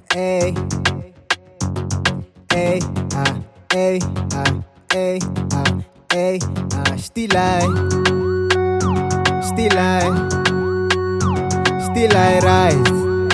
Hey. Hey, ah, hey, ah, hey, ah, hey, ah, still I, still I, still I rise,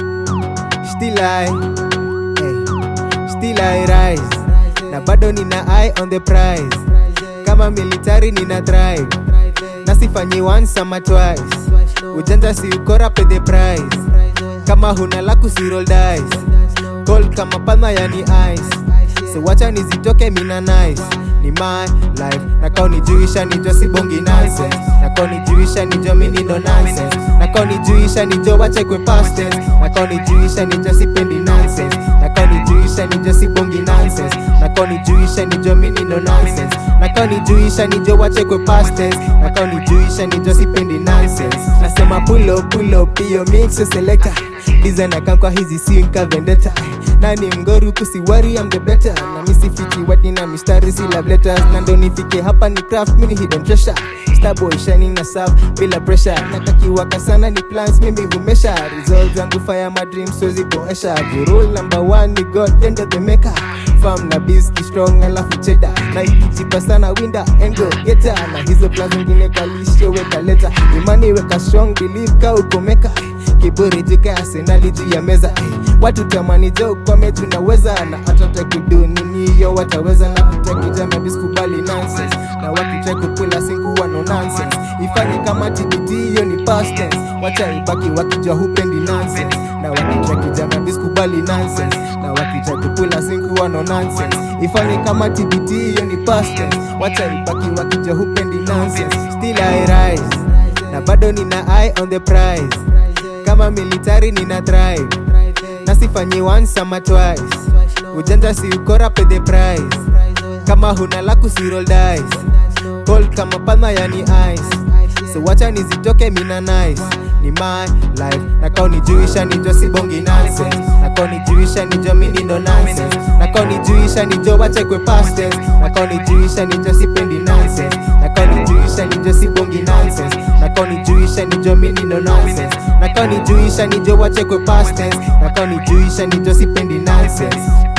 still I, hey, still I rise, na bado nina eye on the prize, kama military nina drive, na sifanyi once ama twice, ujanja si ukora pay the price, kama huna laku si roll dice, cold kama palma yani ice so wacha nizitoke mina nice ni my life nakao nijuisha nijo sibongi nonsense nakao nijuisha nijo mini no nonsense nakao nijuisha nijo wacha kwe past tense nakao nijuisha nijo sipendi nonsense nakao nijuisha nijo sibongi nonsense nakao nijuisha nijo mini no nonsense nakao nijuisha nijo wacha kwe past tense nakao nijuisha nijo sipendi nonsense nasema pull up pull up hiyo mix selector design akankwa hizi si nka vendetta nani mgoru kusiwari am the better na misifiki wati na mistari si love letters na ndo nifike hapa ni craft mini hidden treasure starboy shining na serve bila pressure natakiwaka sana ni plans mimi humesha results zangu fire my dreams so zipoesha rule number one ni god end of the maker farm na biski strong alafu cheda na ikijipa sana winda engo geta na hizo plans zingine kalisho weka leta imani weka strong believe ka ukomeka kiburi jika arsenali juu ya meza eh. watu tamani jo kwame tunaweza na hata kudu nini hiyo wataweza na kutakijama biskubali nonsense na wakitrai kukula sinkuwa no nonsense ifanye kama tbt hiyo ni past tense wacha ibaki wakijua hupendi nonsense na wakitrai kijama biskubali nonsense na wakitrai kukula sinkuwa no nonsense ifanye kama tbt hiyo ni past tense wacha ibaki wakijua hupendi nonsense still I rise na bado nina eye on the prize kama military nina drive na sifanyi once ama twice ujanja si ukora pay the price kama huna laku si roll dice cold kama palma yani ice so wacha nizitoke mina nice ni my life nakao nijuisha nijo sibongi nonsense nakao nijuisha nijo mini ndo nonsense nakao nijuisha nijo wacha kwe past tense nakao nijuisha nijo sipendi nonsense nakao nijuisha nijo sibongi nonsense nakao nijuisha nijo mini ndo nonsense nakao nijuisha nijo wacha kwe past tense nakao nijuisha nijo sipendi nonsense